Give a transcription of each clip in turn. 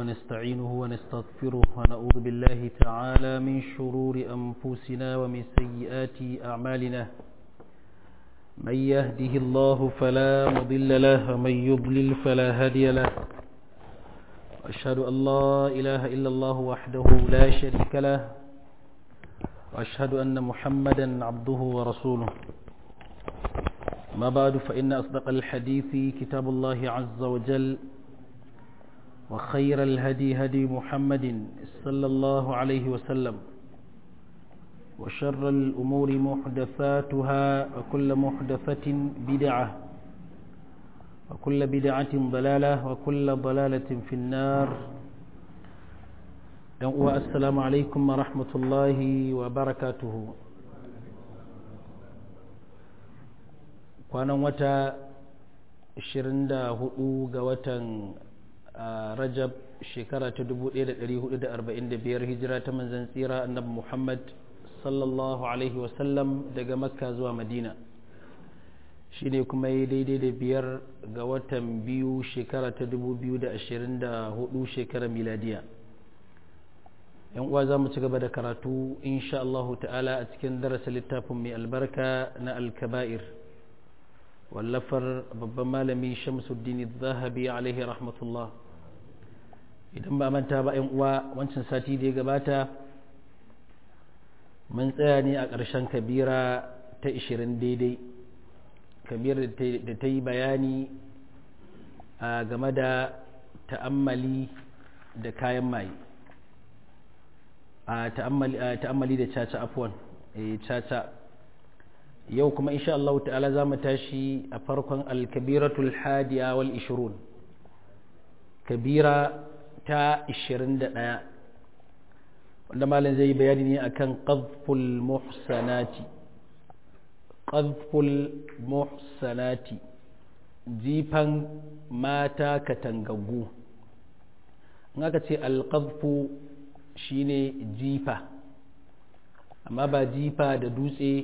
ونستعينه ونستغفره ونعوذ بالله تعالى من شرور أنفسنا ومن سيئات أعمالنا من يهده الله فلا مضل له ومن يضلل فلا هادي له وأشهد أن لا إله إلا الله وحده لا شريك له وأشهد أن محمدا عبده ورسوله ما بعد فإن أصدق الحديث كتاب الله عز وجل وخير الهدي هدي محمد صلى الله عليه وسلم وشر الأمور محدثاتها وكل محدثة بدعة وكل بدعة ضلالة وكل ضلالة في النار السلام عليكم ورحمة الله وبركاته kwanan wata 24 ga watan rajab shekara ta 1445 hijira ta manzan tsira annabi muhammad sallallahu alaihi wasallam daga makka zuwa madina shi ne kuma yi daidai da biyar ga watan biyu shekara ta 2024 shekara miladiya yan uwa za mu ci gaba da karatu insha Allahu ta'ala a cikin darasa littafin mai albarka na alkaba'ir wallafar babban malami shamsuddin zahabi alaihi rahmatullah idan ba manta ba yan uwa wancan sati da ya gabata mun tsaya ne a ƙarshen kabira ta 20 daidai kabira da ta yi bayani a game da ta'ammali da kayan maye a ta'ammali da caca afuwan caca yau kuma insha Allah ta'ala za mu tashi a farkon alkabiratul hadiya wal ishirun kabira ta 21 wanda malin zai yi bayani ne akan qadful muhsanati qadful muhsanati jifan mata katangaggu in aka ce alqadfu shine jifa amma ba jifa da dutse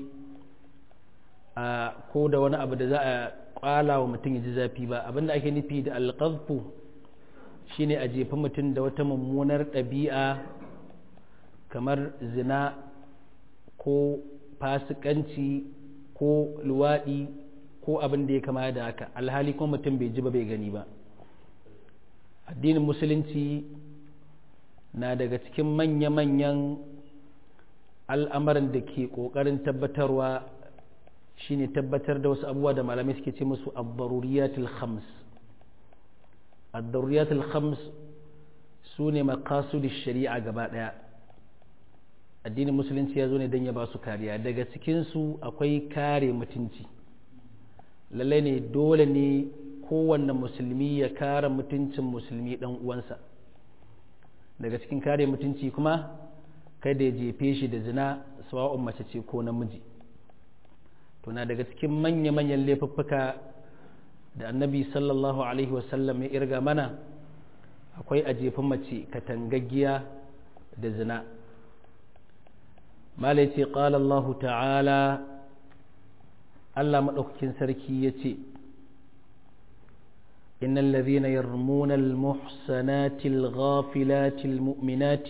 a ko da wani abu da za a kwala wa mutum ya ji zafi ba abinda ake nufi da alqadfu shine a jefa mutum da wata mummunar ɗabi'a kamar zina ko fasikanci ko luwaɗi ko abin da ya kama da haka alhali kuma mutum bai ji ba bai gani ba addinin musulunci na daga cikin manya-manyan al'amarin da ke ƙoƙarin tabbatarwa shine tabbatar da wasu abubuwa da malamai suke ce musu abbaruriyatul khams abbaruriyatul khams su ne makasudin shari'a gaba ɗaya addinin musulunci ya zo ne don ya ba su kariya daga cikinsu akwai kare mutunci lallai ne dole ne kowanne musulmi ya kare mutuncin musulmi ɗan uwansa daga cikin kare mutunci kuma kada ya jefe shi da zina sawa'un mace ce ko namiji to na daga cikin manya-manyan laifuffuka da annabi sallallahu alaihi wasallam ya irga mana akwai a jefi mace katangaggiya da zina malai ce ƙala Allah ta'ala Allah maɗaukakin sarki ya ce إن الذين يرمون المحسنات الغافلات المؤمنات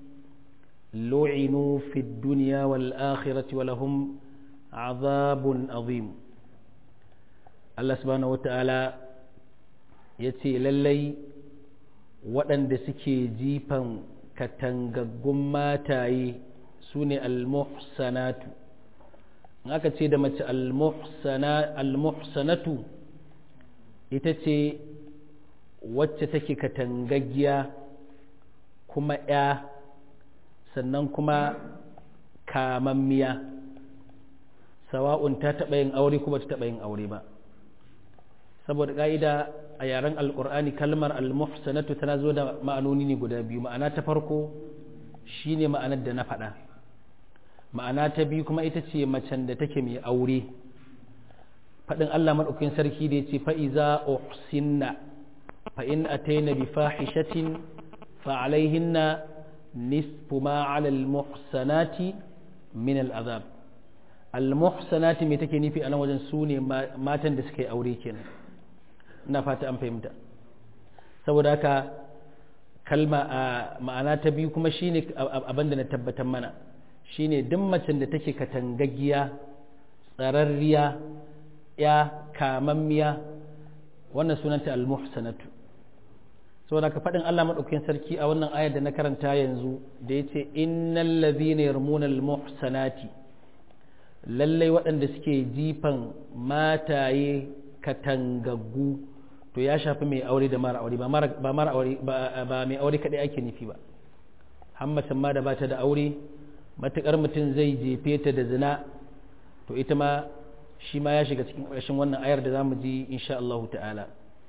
لعنوا في الدنيا والآخرة ولهم عذاب عظيم الله سبحانه وتعالى yace lallai waɗanda suke jifan katangaggun mataye su ne almuhsanatu in aka ce da mace almuhsanatu ita ce wacce take katangaggiya kuma ya sannan kuma kamammiya sawa'un ta taɓa yin aure kuma ta taɓa yin aure ba saboda ƙa'ida a yaren alƙur'ani kalmar almuhsanatu tana zo da ma'anoni ne guda biyu ma'ana ta farko shine ma'anar da na faɗa ma'ana ta biyu kuma ita ce macen da take mai aure faɗin Allah maɗaukin sarki da ya ce fa'iza uhsinna fa'in a taina bi fahishatin fa'alaihinna nisfu ma alal muhsanati min al'azab al-muhsanati mai take nufi a nan wajen su ne matan da suka yi aure kenan ina fata an fahimta saboda haka kalma a ma'ana ta biyu kuma shine abin da na tabbatar mana shine duk macen da take katangaggiya tsararriya ya kamammiya wannan sunanta al-muhsanatu saboda ka faɗin Allah maɗaukakin sarki a wannan ayar da na karanta yanzu da ya ce innal ladhina yarmuna al-muhsanati lallai waɗanda suke jifan mataye katangaggu to ya shafi mai aure da mara aure ba mara aure ba mai aure kaɗai ake nufi ba hammacin ma da ba ta da aure matuƙar mutum zai jefe ta da zina to ita ma shi ma ya shiga cikin ƙarshen wannan ayar da za mu ji insha Allah ta'ala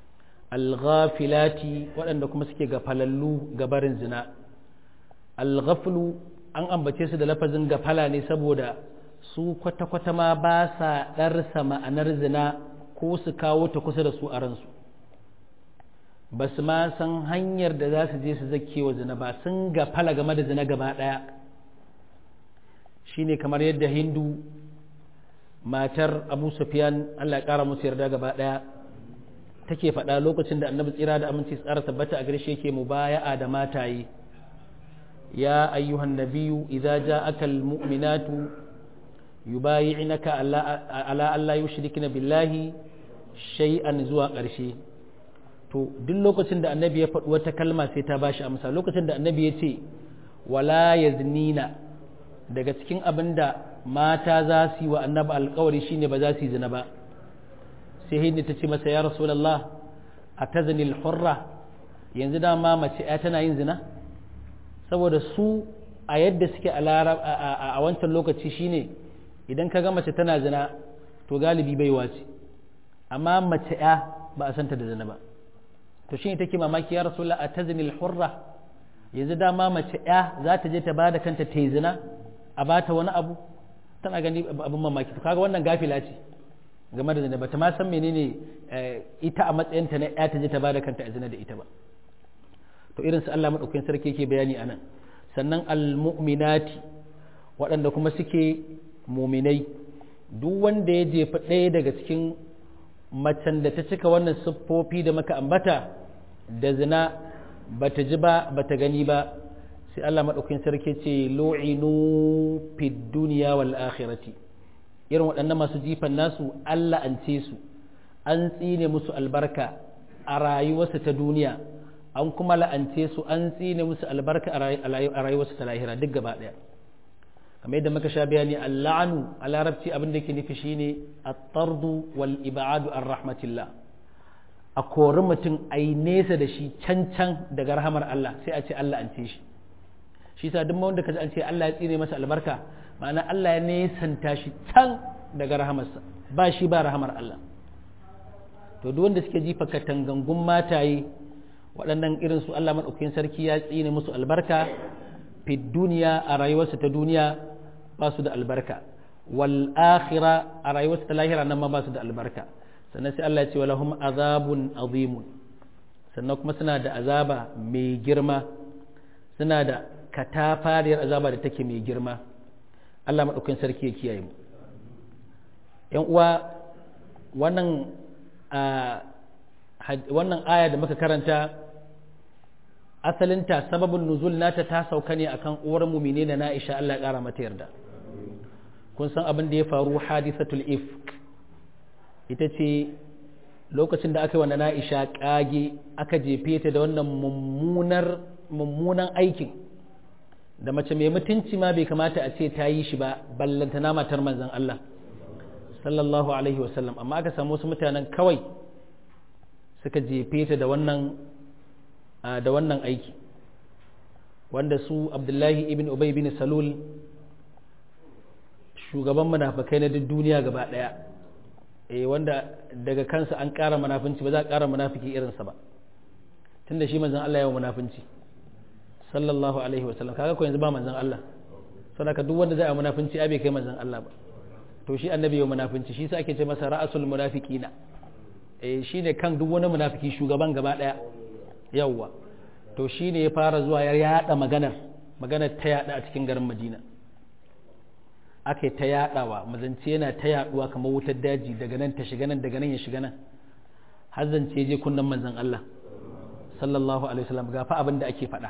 alghafilati waɗanda kuma suke gafalallu gabarin zina alghaflu an ambace su da lafazin gafala ne saboda su kwata-kwata ma ba sa ɗarsa ma'anar zina ko su kawo ta kusa da su a ransu ba su ma san hanyar da za su je su zake wa zina ba sun gafala game da zina gaba ɗaya shine kamar yadda hindu matar abu sufyan allah ya ƙara musu yarda gaba ɗaya take faɗa lokacin da annabi tsira da aminci tsara tabbata a gare shi yake mubaya'a da mataye ya ayyuhan nabiyyu idza ja'aka almu'minatu yubayi'naka ala ala alla yushrikna billahi shay'an zuwa ƙarshe to duk lokacin da annabi ya faɗi wata kalma sai ta bashi amsa lokacin da annabi ya ce wala yaznina daga cikin abin da mata za su yi wa annabi alkawari shine ba za su yi zina ba sai hindi ta ce masa ya rasulallah a tazinil hurra yanzu dama mace ya tana yin zina saboda su a yadda suke a wancan lokaci shine idan ka ga mace tana zina to galibi baiwa ce amma mace ya ba a santa da zina ba to shine take mamaki ya rasulallah a tazinil hurra yanzu dama mace ya za ta je ta ba da kanta ta yi zina a ba ta wani abu tana gani abin mamaki to kaga wannan gafila ce game da zina bata ma san menene ita a matsayinta na ya ta je ta bada kanta a zina da ita ba to irin su Allah madaukakin sarki yake bayani anan sannan almu'minati waɗanda kuma suke muminai duk wanda ya jefa ɗaya daga cikin macen da ta cika wannan siffofi da maka ambata da zina bata ji ba bata gani ba sai Allah madaukakin sarki ce lu'inu fid dunya wal akhirati irin waɗannan masu jifan nasu Allah an ce su an tsine musu albarka a rayuwarsu ta duniya an kuma la'ance su an tsine musu albarka a rayuwarsu ta lahira duk gaba ɗaya kamar yadda muka sha bayani alla'anu a larabci abin da ke nufi shine at-tardu wal ibadu ar rahmatillah a kori mutum a yi nesa da shi can can daga rahamar Allah sai a ce Allah an ce shi shi sa duk wanda kaji an ce Allah ya tsine masa albarka ma'ana Allah ya nesanta shi can daga rahamarsa ba shi ba rahamar Allah to duk wanda suke jifa katangangun mataye waɗannan irin su Allah maɗaukakin sarki ya tsine musu albarka fi duniya a rayuwarsa ta duniya ba su da albarka wal akhira a rayuwarsa ta lahira nan ma ba su da albarka sannan sai Allah ya ce walahum azabun azimun sannan kuma suna da azaba mai girma suna da katafariyar azaba da take mai girma Allah maɗaukakin sarki ya kiyaye mu ‘yan uwa wannan wannan aya da muka karanta asalinta sababin nuzul nata ta sauka ne akan uwar mumine da na'isha Allah ya ƙara mata yarda kun san abin da ya faru hadisatul ifk ita ce lokacin da aka yi wa na'isha ƙage aka jefe ta da wannan mummunan aikin da mace mai mutunci ma bai kamata a ce ta yi shi ba ballantana matar manzon Allah sallallahu alaihi wasallam amma aka samu wasu mutanen kawai suka jefe ta da wannan da wannan aiki wanda su abdullahi ibn ubay bin salul shugaban munafikai na duk duniya gaba daya eh wanda daga kansa an ƙara munafunci ba za a ƙara munafiki irinsa ba tunda shi manzon Allah ya yi munafunci sallallahu alaihi wasallam kaga ko yanzu ba manzon Allah saboda duk wanda zai yi munafunci ai bai kai manzon Allah ba to shi annabi ya munafunci shi sa ake ce masa ra'asul munafiqina eh shine kan duk wani munafiki shugaban gaba daya yawwa to shine ya fara zuwa ya yada maganar maganar ta yada a cikin garin Madina aka ta yadawa mazance yana ta yaduwa kamar wutar daji daga nan ta shiga nan daga nan ya shiga nan har zance je kunnan manzon Allah sallallahu alaihi wasallam ga fa abin da ake faɗa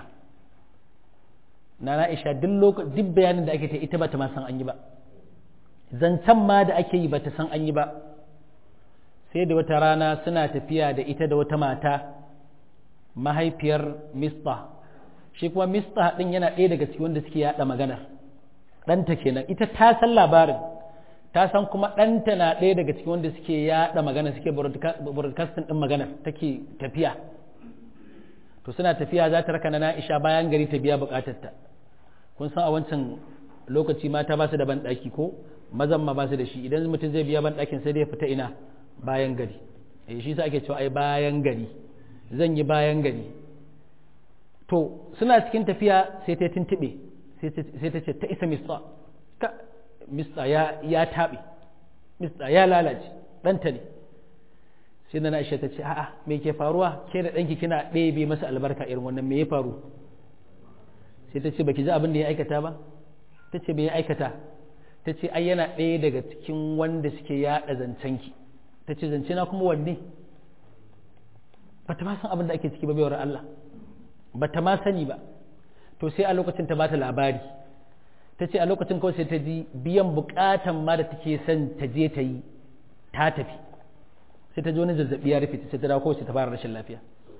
na Aisha duk duk bayanin da ake ta ita ba ta ma san an yi ba zancen ma da ake yi ba ta san an yi ba sai da wata rana suna tafiya da ita da wata mata mahaifiyar mista shi kuma mista ɗin yana ɗaya daga cikin wanda suke yaɗa maganar ɗanta kenan ita ta san labarin ta san kuma ɗanta na ɗaya daga cikin wanda suke yaɗa magana suke broadcasting ɗin maganar take tafiya to suna tafiya za ta raka na na'isha bayan gari ta biya buƙatarta kun san a wancan lokaci mata ba su da banɗaki ko mazan ma ba su da shi idan mutum zai biya banɗakin sai dai fita ina bayan gari eh shi sa ake cewa ai bayan gari zan yi bayan gari to suna cikin tafiya sai ta tuntube sai ta ce ta isa mista ka mista ya ya taɓe mista ya lalace ɗanta ne sai na Aisha ta ce a'a me ke faruwa ke da ɗanki kina ɗebe masa albarka irin wannan me ya faru sai ta ce baki ji abin da ya aikata ba ta ce me ya aikata ta ce ai yana ɗaya daga cikin wanda suke yaɗa zancenki ta ce zance na kuma wanne ba ta ma san abin da ake ciki ba baiwar Allah ba ta ma sani ba to sai a lokacin ta bata labari ta ce a lokacin kawai sai ta ji biyan bukatan ma da take son ta je ta yi ta tafi sai ta ji wani zazzabi ya rufe sai ta dawo kawai sai ta fara rashin lafiya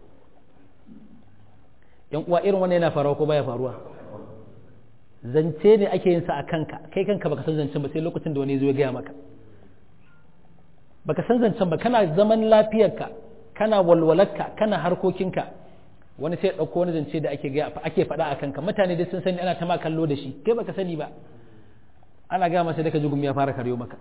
yan uwa irin wannan yana faruwa ko baya faruwa zance ne ake yin sa a kanka kai kanka baka san zancen ba sai lokacin da wani zo ya gaya maka baka san zancen ba kana zaman lafiyarka kana walwalarka kana harkokinka wani sai ɗauko wani zance da ake gaya ake faɗa a kanka mutane dai sun sani ana ta ma kallo da shi kai baka sani ba ana gaya masa da ka jigum ya fara karyo maka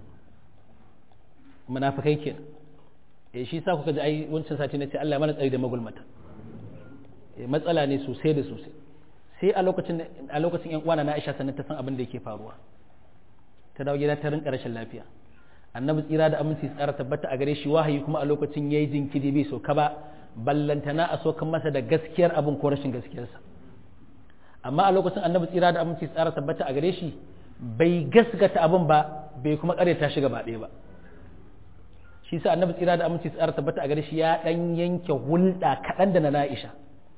munafikai kenan eh shi sa kuka ji ai wancan sati na ce Allah ya mana tsari da magulmata eh matsala ne sosai da sosai sai a lokacin a lokacin yan uwana na Aisha sannan ta san abin da yake faruwa ta dawo gida ta rinka rashin lafiya annabi tsira da aminci tsara tabbata a gare shi wahayi kuma a lokacin yayi jinkiri bai so ka ba ballantana a sokan masa da gaskiyar abin ko rashin gaskiyarsa amma a lokacin annabi tsira da aminci tsara tabbata a gare shi bai gaskata abin ba bai kuma ta shi gaba ɗaya ba shi sa annabi tsira da aminci tsara tabbata a gare shi ya dan yanke hulɗa kaɗan da na na'isha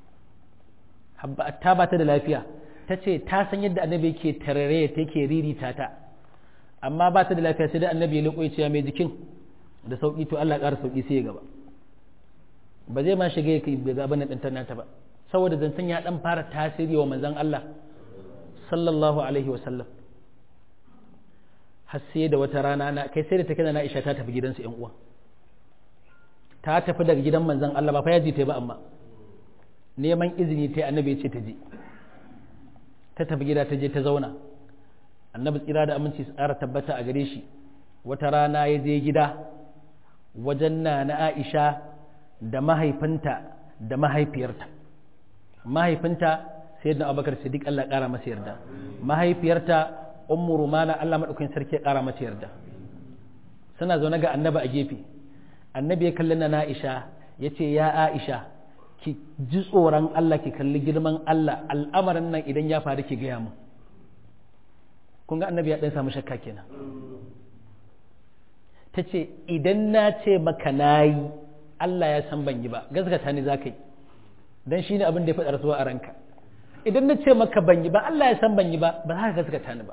ta ba ta da lafiya ta ce ta san yadda annabi yake tarare ta yake ririta ta amma ba ta da lafiya sai da annabi ya liƙo ya mai jikin da sauƙi to Allah ƙara sauƙi sai ya gaba ba zai ma shiga ya kai ga abin nan ɗin nata ba saboda zancen ya ɗan fara tasiri wa manzon Allah sallallahu alaihi wa sallam har sai da wata rana na kai sai da take na Aisha ta tafi gidansu ƴan uwa ta tafi daga gidan manzon Allah ba fa ya ji ta ba amma neman izini ta annabi ya ce ta je ta tafi gida ta je ta zauna annabi tsira da aminci su tsara tabbata a gare shi wata rana ya je gida wajen na na Aisha da mahaifinta da mahaifiyarta mahaifinta sai da abubakar siddiq Allah ƙara masa yarda mahaifiyarta ummu rumana Allah madaukakin sarki ya ƙara mata yarda suna zaune ga annabi a gefe annabi ya kalli na Aisha ya ce ya Aisha ki ji tsoron Allah ki kalli girman Allah al'amarin nan idan ya faru ki gaya mu kun ga annabi ya ɗan samu shakka kenan ta ce idan na ce maka na yi Allah ya san ban yi ba gaskata ni za ka yi don shi ne abin da ya faɗa rasuwa a ranka idan na ce maka ban yi ba Allah ya san ban yi ba ba za ka gaskata ni ba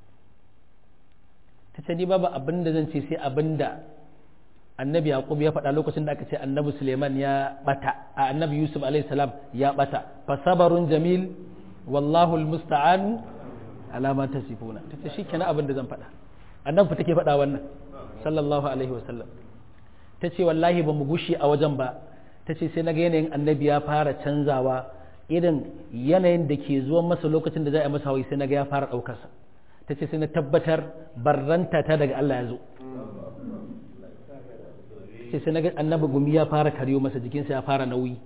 ta ce ni babu abin da zan ce sai abin da annabi yaqub ya faɗa lokacin da aka ce annabi suleiman ya bata a annabi yusuf alaihi salam ya bata fa sabarun jamil wallahu almusta'an ala ma tasifuna tace shikenan abin da zan faɗa annabi take faɗa wannan sallallahu alaihi wasallam tace wallahi ba mu gushi a wajen ba tace sai naga yanayin annabi ya fara canzawa irin yanayin da ke zuwa masa lokacin da za a masa hawaii sai naga ya fara ɗaukarsa tace sai na tabbatar barranta ta daga Allah ya zo sai sai naga annabi gumi ya fara karyo masa jikinsa ya fara nauyi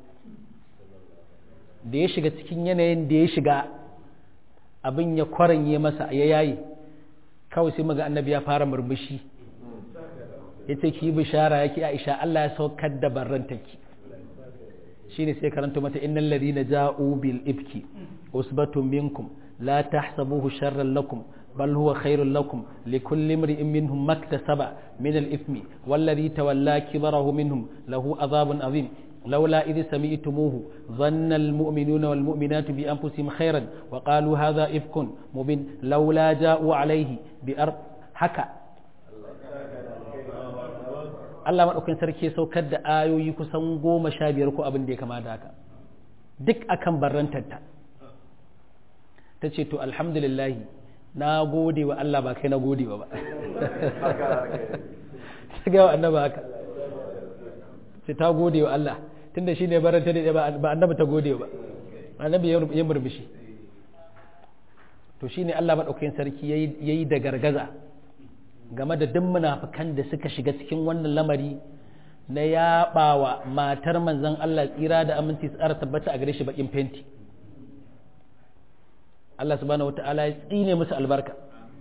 da ya shiga cikin yanayin da ya shiga abin ya kwaranye masa ya yayi kawai sai maga annabi ya fara murmushi ya ce ki yi bishara ya ki aisha Allah ya saukar da barrantaki shi ne sai karanta mata innal ladina ja'u bil ifki usbatun minkum la tahsabuhu sharran lakum بل هو خير لكم لكل امرئ منهم ما اكتسب من الإثم والذي تولى كبره منهم له عذاب عظيم لولا إذ سمعتموه ظن المؤمنون والمؤمنات بأنفسهم خيرا وقالوا هذا إفك مبين لولا جاءوا عليه بأرض حكى Allah maɗaukin sarki saukar da ayoyi kusan goma sha biyar ko abin da ya kama da haka duk akan barrantarta ta ce to alhamdulillah na gode wa Allah ba kai na gode wa ba ta ga wa annaba haka ce ta gode wa Allah tunda shi ne baranta da ba annabi ta gode ba annabi ya murmushi to shi ne Allah maɗaukakin sarki ya yi da gargaza game da duk munafukan da suka shiga cikin wannan lamari na yaɓawa matar manzon Allah tsira da aminci tsara tabbata a gare shi bakin fenti Allah subhanahu wata'ala ya tsine musu albarka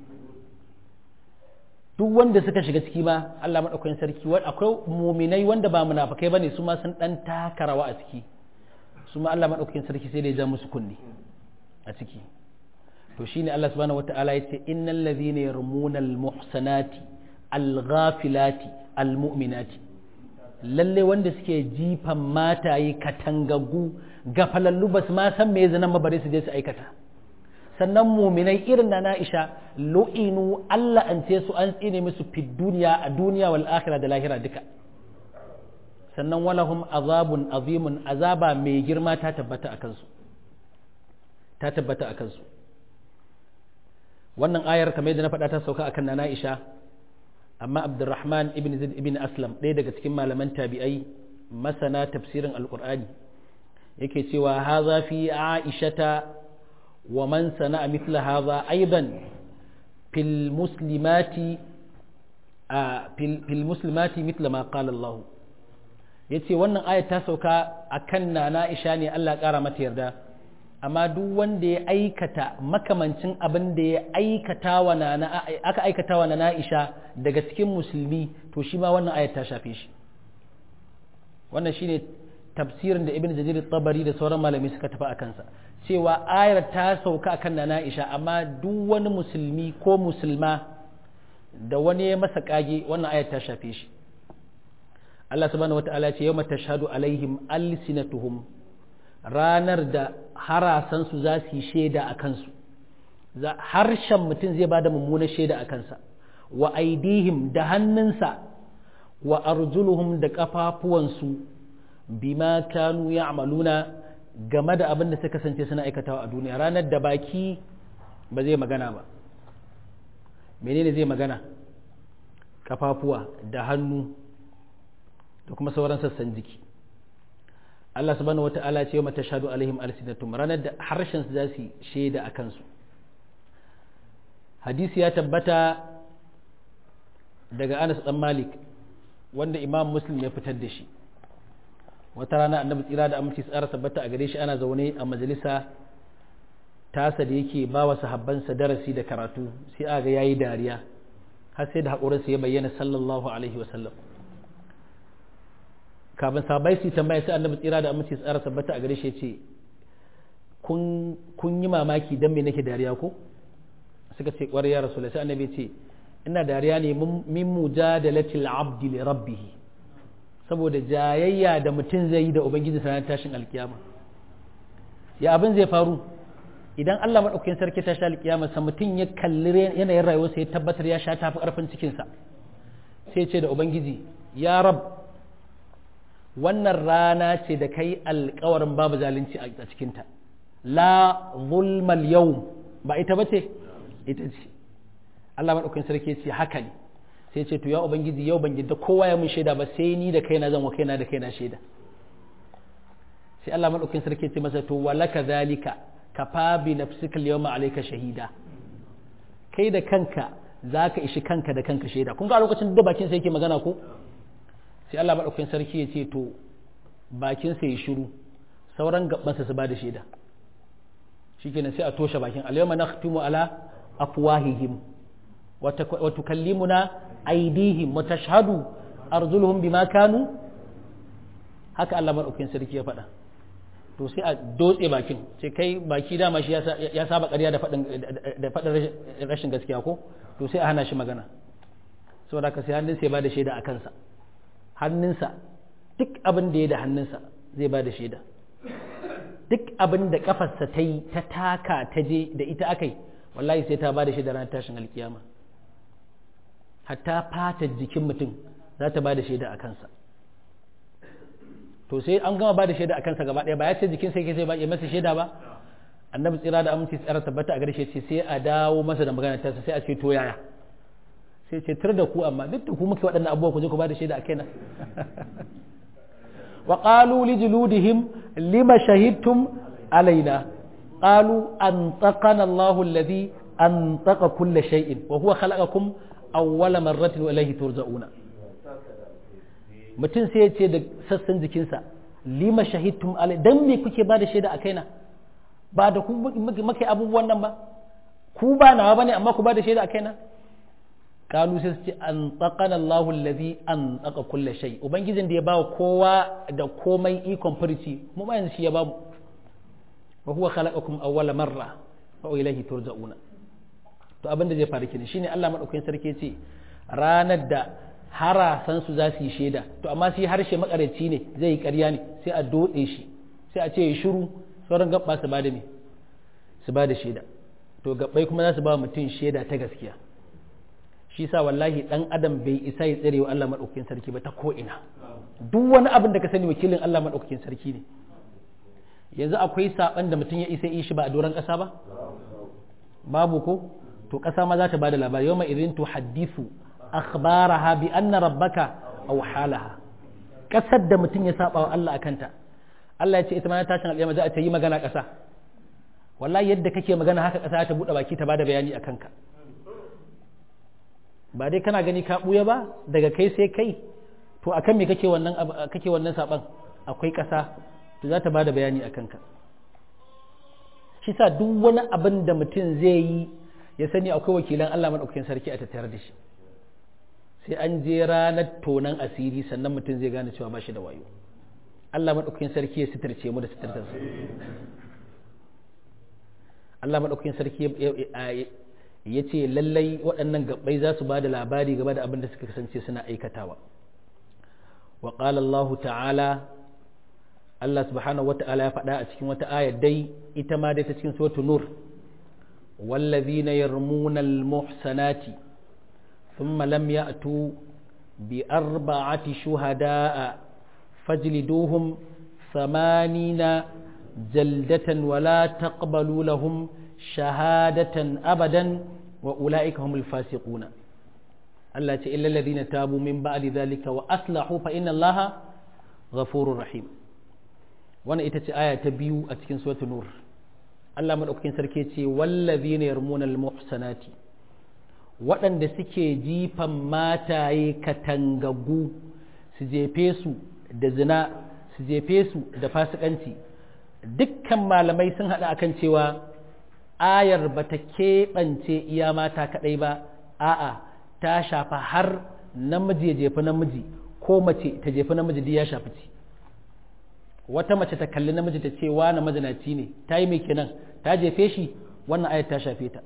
duk wanda suka shiga ciki ma Allah maɗaukakin sarki akwai muminai wanda ba munafukai bane su ma sun ɗan taka rawa a ciki su ma Allah maɗaukakin sarki sai da ya ja musu kunni a ciki to shine Allah subhanahu wata'ala ya ce innal ladhina yarmuna al-muhsanati al-ghafilati al-mu'minati lalle wanda suke jifan mataye katangaggu gafalallu ba su ma san me zanan mabare su je su aikata sannan muminai irin na na'isha lu'inu Allah an ce su an tsine musu fi duniya a duniya wal akhira da lahira duka sannan walahum azabun azimun azaba mai girma ta tabbata a kansu ta tabbata a kansu wannan ayar kamar yadda na faɗa ta sauka akan na na'isha amma abdurrahman ibn zaid ibn aslam ɗaya daga cikin malaman tabi'ai masana tafsirin alqur'ani yake cewa haza fi aishata ومن صنع مثل هذا أيضا في المسلمات في المسلمات مثل ما قال الله yace wannan ayat ta sauka akan nana Aisha ne Allah ƙara mata yarda amma duk wanda ya aikata makamancin abin da ya aikata wa nana aka aikata wa nana Aisha daga cikin musulmi to shi ma wannan ayat ta shafe shi wannan shine tafsirin da Ibn Jarir tabari da sauran malami suka tafi a kansa cewa ayar ta sauka akan nana Aisha amma duk wani musulmi ko musulma da wani ya masa kage wannan ayar ta shafe shi Allah subhanahu wata'ala ce yawma tashhadu alaihim alsinatuhum ranar da harasan su za su yi shaida a kansu harshen mutum zai bada mummunar shaida a kansa wa aidihim da hannunsa wa arjuluhum da kafafuwansu bima kanu ya'maluna game da abin da suka kasance suna aikatawa a duniya ranar da baki ba zai magana ba menene zai magana kafafuwa da hannu da kuma sauran sassan jiki Allah subhanahu wata'ala ce mata shadu alaihim alsinatum ranar da harshen su za su shaida a kansu hadisi ya tabbata daga Anas dan Malik wanda Imam Muslim ya fitar da shi wata rana annabi tsira da aminci tsara tabbata a gare shi ana zaune a majalisa tasa da yake ba wa sahabbansa darasi da karatu sai a ga yayi dariya har sai da haƙurinsa ya bayyana sallallahu alaihi wasallam kafin sahabbai su tambaya sai annabi tsira da aminci tsara tabbata a gare shi ce kun yi mamaki dan me nake dariya ko suka ce ƙwarai ya rasulullah sai annabi ce ina dariya ne min mujadalatil abdi li rabbih saboda jayayya da mutum zai yi da ubangiji sanar tashin alkiyama ya abin zai faru idan Allah maɗaukakin sarki ta sha alkiyama sa mutum ya kalli yanayin rayuwarsa ya tabbatar ya sha tafi ƙarfin cikinsa sai ce da ubangiji ya rab wannan rana ce da kai alkawarin babu zalunci a cikinta la zulmal yau ba ita ba ce ita ce Allah maɗaukakin sarki ce haka ne sai ce to ya ubangiji yau ban yadda kowa ya mun shaida ba sai ni da kaina zan wa kaina da kaina shaida sai Allah madaukakin sarki ce masa to walaka zalika kafa bi nafsika al-yawma alayka shahida kai da kanka zaka ishi kanka da kanka shaida kun ga a lokacin da bakin sa yake magana ko sai Allah madaukakin sarki ya ce to bakin sa ya shiru sauran gaban sa su ba da shaida shikenan sai a toshe bakin al-yawma nakhtimu ala afwahihim wa tukallimuna aidihim wa tashhadu arjuluhum bima kanu haka Allah madaukakin sarki ya faɗa to sai a dotse bakin ce kai baki dama shi ya saba ƙarya da faɗin da faɗin rashin gaskiya ko to sai a hana shi magana saboda haka sai hannunsa ya bada shaida a kansa hannunsa duk abin da ya da hannunsa zai ba da shaida duk abin da kafarsa ta yi ta taka ta je da ita aka yi wallahi sai ta ba da shaida ranar tashin alkiyama hatta fatar jikin mutum za ta ba da shaida a kansa to sai an gama ba da shaida a kansa gaba ɗaya ba ya ce jikin sai ke sai ba ya masa shaida ba annabi tsira da aminci tsara tabbata a garshe ce sai a dawo masa da magana ta sai a ce to yaya sai ce tur da ku amma duk da ku muke waɗannan abubuwa ku je ku ba da shaida a kaina wa qalu li juludihim lima shahidtum alaina qalu antaqana Allahu alladhi antaqa kull shay'in wa huwa khalaqakum awwala marratin wa ilayhi turja'una mutum sai ya ce da sassan jikinsa lima shahidtum alai dan me kuke ba da shaida a kaina ba da ku muke abubuwan nan ba ku ba nawa bane amma ku ba da shaida a kaina kalu sai su ce an tsakana Allahu allazi an tsaka kulle shay ubangijin da ya bawa kowa da komai ikon furici mu ma yanzu shi ya bamu wa huwa khalaqakum awwala marra wa ilayhi turja'una to abin da zai faru kenan shine Allah madaukakin sarki ce ranar da harasan su za su yi shaida to amma sai harshe makareci ne zai yi ƙarya ne sai a dotse shi sai a ce ya shiru sauran gabba su bada me su bada shaida to gabbai kuma za su ba mutum shaida ta gaskiya shi sa wallahi dan adam bai isa ya tsare wa Allah madaukakin sarki ba ta ko ina duk wani abin da ka sani wakilin Allah madaukakin sarki ne yanzu akwai saban da mutum ya isa yi shi ba a doron ƙasa ba babu ko to ƙasa ma za ta bada labari yawma idin tu hadithu akhbaraha bi anna rabbaka aw halaha ƙasar da mutum ya saba wa Allah akanta Allah ya ce ita ma tashin alƙiyama za a ta yi magana ƙasa wallahi yadda kake magana haka ƙasa ta buɗe baki ta bada bayani akan ka ba dai kana gani ka ɓuya ba daga kai sai kai to akan me kake wannan kake wannan saban akwai ƙasa to za ta bada bayani akan ka shi sa duk wani abin da mutum zai yi ya sani akwai wakilan Allah madaukakin sarki a tattare da shi sai an je ranar tonan asiri sannan mutum zai gane cewa ba shi da wayo Allah madaukakin sarki ya sitarce mu da sitartarsa Allah madaukakin sarki ya ce lallai waɗannan gabbai za su ba da labari game da abin da suka kasance suna aikatawa wa Allah ta'ala Allah subhanahu wa ta'ala ya faɗa a cikin wata ayar dai ita ma dai ta cikin suratul nur wallazina yarmuna almuhsanati thumma lam ya'tu bi arba'ati shuhada'a fajliduhum thamanina jaldatan wala taqbalu lahum shahadatan abadan wa ula'ika humul fasiquna Allah ce illa alladhina tabu min ba'di dhalika wa aslahu fa inna Allaha ghafurur rahim wannan ita ce aya ta biyu a cikin suratul nur Allah madaukakin sarki ce wallazina yarmuna almuhsanati waɗanda suke jifan mataye katangagu su jefe su da zina su jefe su da fasikanci dukkan malamai sun haɗa akan cewa ayar ba ta keɓance iya mata kaɗai ba a'a ta shafa har namiji ya jefi namiji ko mace ta jefi namiji duk ya shafi ci wata mace ta kalli namiji ta ce wani mazinaci ne ta yi mai kenan ta jefe shi wannan ayar ta shafe ta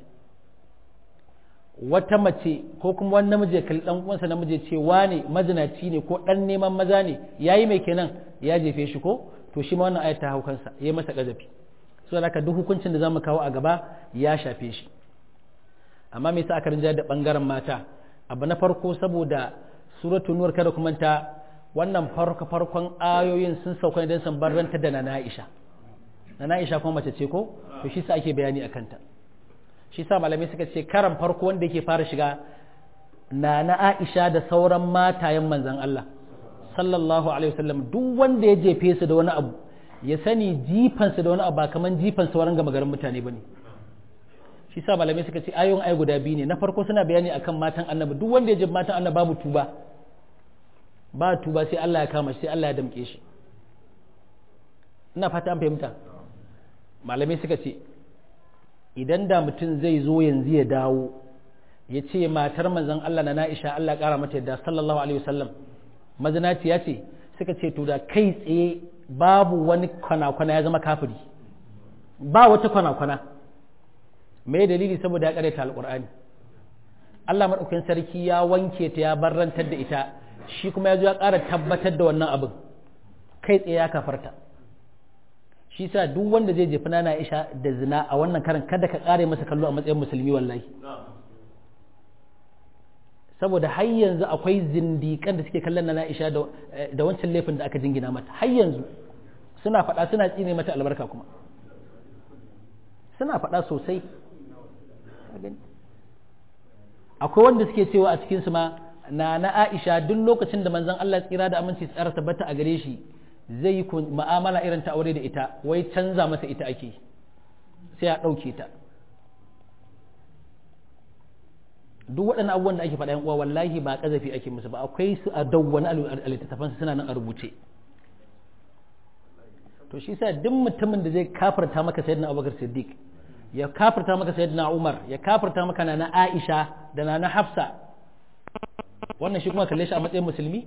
wata mace ko kuma wani namiji ya kalli dan uwansa namiji ya ce wane mazinaci ne ko dan neman maza ne yayi mai kenan ya jefe shi ko to shi ma wannan ayar ta hau kansa yayi masa kazafi so da duk hukuncin da zamu kawo a gaba ya shafe shi amma me yasa aka rinja da bangaren mata abu na farko saboda suratul nur kada kuma ta wannan farko farkon ayoyin sun sauka ne don san barranta da nana Aisha nana Aisha kuma mace ce ko to shi sa ake bayani akan ta shi sa malamai suka ce karan farko wanda yake fara shiga nana Aisha da sauran matayen manzon Allah sallallahu alaihi wasallam duk wanda ya jefe su da wani abu ya sani jifansa da wani abu ba kaman jifan sauran gama garin mutane bane shi sa malamai suka ce ayoyin ai guda biyu ne na farko suna bayani akan matan annabi duk wanda ya jefe matan annabi babu tuba ba tuba sai Allah ya kama shi sai Allah ya damke shi ina fata an fahimta malamai suka ce idan da mutum zai zo yanzu ya dawo ya ce matar manzon Allah na Na'isha Allah kara mata yadda sallallahu alaihi wasallam mazinaci ya ce suka ce to da kai tsaye babu wani kwana-kwana ya zama kafiri ba wata kwana-kwana me dalili saboda ya karanta alqur'ani Allah madaukakin sarki ya wanke ta ya barrantar da ita shi kuma ya zo ya ƙara tabbatar da wannan abin kai tsaye ya kafarta shi sa duk wanda zai jefi nana Aisha da zina a wannan karan kada ka kare masa kallo a matsayin musulmi wallahi saboda har yanzu akwai zindikan da suke kallon nana Aisha da wancan laifin da aka jingina mata har yanzu suna faɗa suna tsine mata albarka kuma suna faɗa sosai akwai wanda suke cewa a cikinsu ma na na Aisha duk lokacin da manzon Allah tsira da aminci tsara tabbata a gare shi zai yi ma'amala irin ta aure da ita wai canza masa ita ake sai a ɗauke ta duk waɗannan abubuwan da ake faɗa uwa wallahi ba ƙazafi ake musu ba akwai su a dawwani a littattafansu suna nan a rubuce to shi sa duk mutumin da zai kafarta maka sayyidina abubakar siddiq ya kafarta maka sayyidina umar ya kafarta maka na aisha da na hafsa wannan shi kuma kalle shi a matsayin musulmi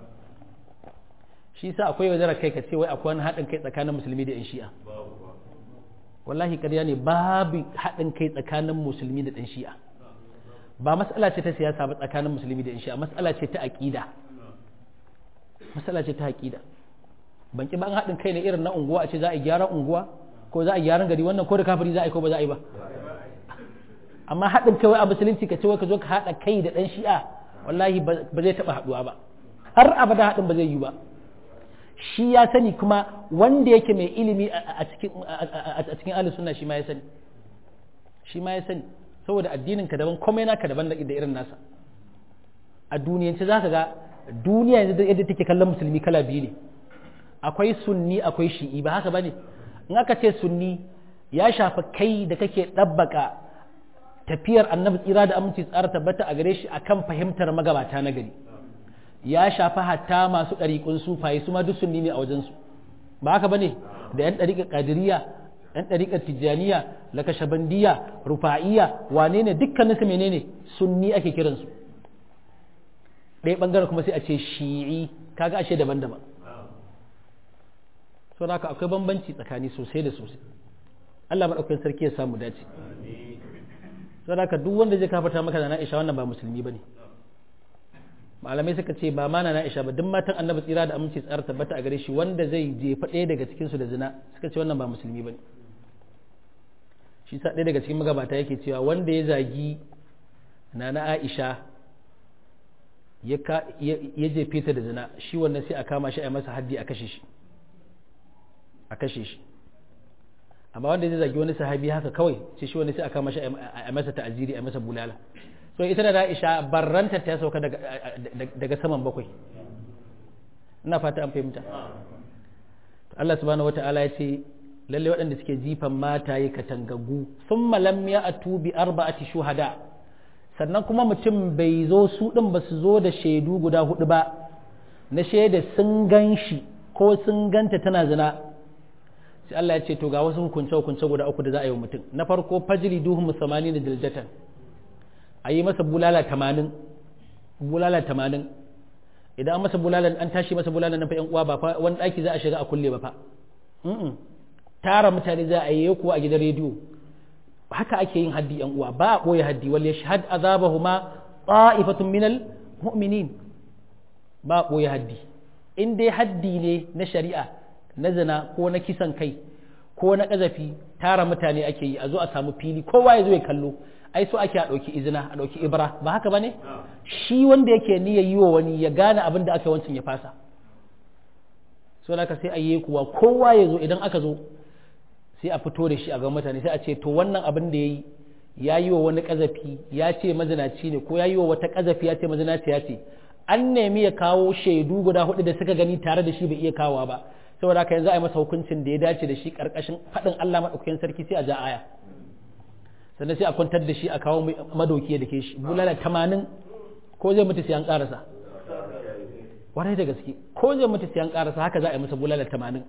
shi sa akwai wajen kai ka ce wai akwai wani haɗin kai tsakanin musulmi da 'yan shi'a wallahi ƙarya ne babu haɗin kai tsakanin musulmi da ɗan shi'a ba matsala ce ta siyasa ba tsakanin musulmi da 'yan shi'a matsala ce ta aƙida matsala ce ta aƙida ban ki ban haɗin kai ne irin na unguwa a ce za a gyara unguwa ko za a gyaran gari wannan ko da kafiri za a yi ko ba za a yi ba amma haɗin kai wai a musulunci ka ce wai ka zo ka haɗa kai da ɗan shi'a wallahi ba zai taɓa haɗuwa ba har abada haɗin ba zai yi ba shi ya sani kuma wanda yake mai ilimi a cikin a cikin ahlus sunna shi ma ya sani shi ma ya sani saboda addinin ka daban komai naka daban da irin nasa a duniyance zaka ga duniya yanzu yadda take kallon musulmi kala biyu ne akwai sunni akwai shi'i ba haka bane in aka ce sunni ya shafi kai da kake ɗabbaka tafiyar annabi tsira da aminci tsara tabbata a gare shi akan fahimtar magabata na gari ya shafi hatta masu ɗariƙun sufaye su ma duk sunni ne a wajensu ba haka bane da yan ɗariƙar ƙadiriya yan ɗariƙar tijjaniya lakashabandiya rufa'iya wane ne dukkaninsu menene sunni ake kiransu ɗaya ɓangaren kuma sai a ce shi'i kaga ashe daban-daban so haka akwai bambanci tsakani sosai da sosai Allah maɗaukakin sarki ya samu dace so haka duk wanda zai kafarta maka da na'isha wannan ba musulmi bane malamai suka ce ba ma na na'isha ba duk matan annabi tsira da aminci tsara tabbata a gare shi wanda zai jefa ɗaya daga cikinsu da zina suka ce wannan ba musulmi bane shi sa ɗaya daga cikin magabata yake cewa wanda ya zagi na na aisha ya jefe ta da zina shi wannan sai a kama shi a masa haddi a kashe shi a kashe shi amma wanda zai zagi wani sahabi haka kawai sai shi wani sai a kama shi a masa ta'aziri a masa bulala so ita da Aisha barranta ta sauka daga daga saman bakwai ina fata an fahimta Allah subhanahu wata'ala ya ce lalle waɗanda suke jifan mataye katangagu sun malam ya atu bi arba'ati shuhada sannan kuma mutum bai zo su ɗin ba su zo da shaidu guda hudu ba na shaida sun gan shi ko sun ganta tana zina sai Allah ya ce to ga wasu hukunce hukunce guda uku da za a yi wa mutum na farko fajri duhum musamani da diljatan a yi masa bulala tamanin bulala tamanin idan an masa bulala an tashi masa bulala na fa yan uwa ba fa wani ɗaki za a shiga a kulle ba fa tara mutane za a yi kuwa a gidan rediyo haka ake yin haddi yan uwa ba a ɓoye haddi wal yashhad azabahuma ta'ifatun minal mu'minin ba a ɓoye haddi in dai haddi ne na shari'a na zina ko na kisan kai ko na ƙazafi tara mutane ake yi a zo a samu fili kowa ya zo ya kallo ai so ake a ɗauki izina a ɗauki ibra ba haka ba ne shi wanda yake niyyar yi wa wani ya gane abin da aka wancan ya fasa so da sai a yi kuwa kowa ya zo idan aka zo sai a fito da shi a ga mutane sai a ce to wannan abin da ya yi ya yi wa wani ƙazafi ya ce mazinaci ne ko ya yi wa wata ƙazafi ya ce mazinaci ya ce an nemi ya kawo shaidu guda hudu da suka gani tare da shi bai iya kawowa ba saboda haka yanzu a yi masa hukuncin da ya dace da shi karkashin faɗin Allah maɗaukakin sarki sai a ja aya sannan sai a kwantar da shi a kawo madoki da ke shi bulala tamanin ko zai mutu sai an ƙarasa warai da gaske ko zai mutu sai an ƙarasa haka za a yi masa bulala tamanin